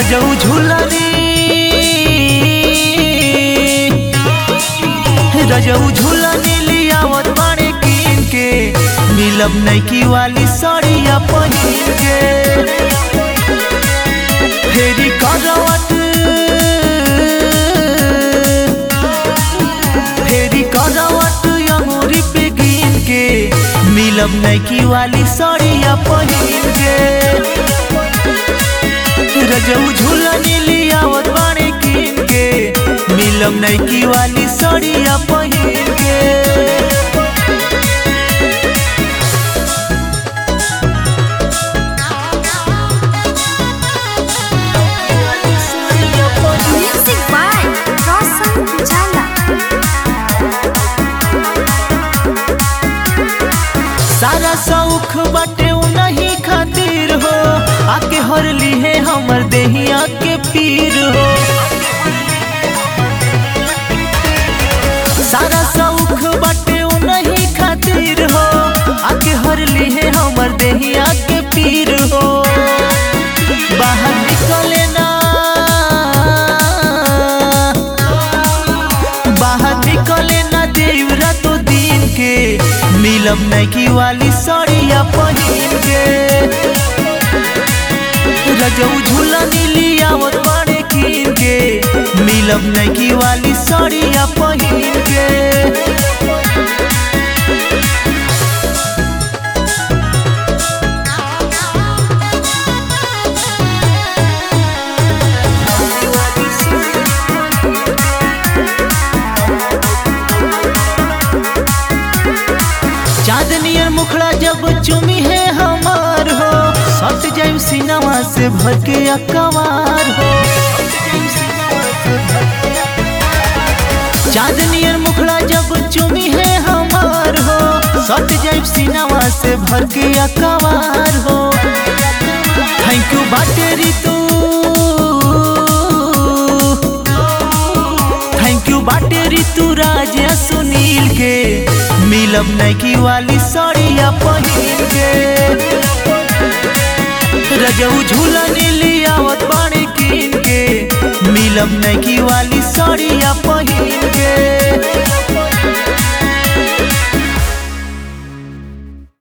रजऊ झूलनी रजऊ झूलनी लियावत बाड़े कीन के मिलब नैकी वाली साड़िया पहिन के फेरी करवट फेरी करवट अंगूरी पे गिन के मिलब नैकी वाली साड़िया पहिन के रजऊ झूलनी लियावत बाड़े कीन के मिलब नैकी वाली साड़िया पहिन के Music by Roshan Pujala. सारा शौख बाटे नहीं खातिर हो आके हर ली है हमर देहिया के पीर हो सारा शौख बाटे नहीं खातिर हो आके हर ली है हमर देहिया के पीर हो बाहर निकले ना बाहर निकले ना देवरा तो दिन के मिलब नैकी वाली साड़िया पहिन के रजऊ झूलनी लियावत बाड़े कीन के मिलब नैकी वाली साड़िया पहिन के चांदनियर मुखड़ा जब चुमी है हमार हो सट जाइम सिनवा से भर के अकवार हो चांदनियर मुखड़ा जब चुमी है हमार हो सट जाइम सिनवा से भर के अकवार हो थैंक यू बाटेरी तू थैंक यू बाटेरी तू राजा सुनील के मिलब नैकी वाली साड़िया पहिन के रजऊ झूलनी लियावत बाड़े कीन के मिलब नैकी वाली साड़िया पहिन के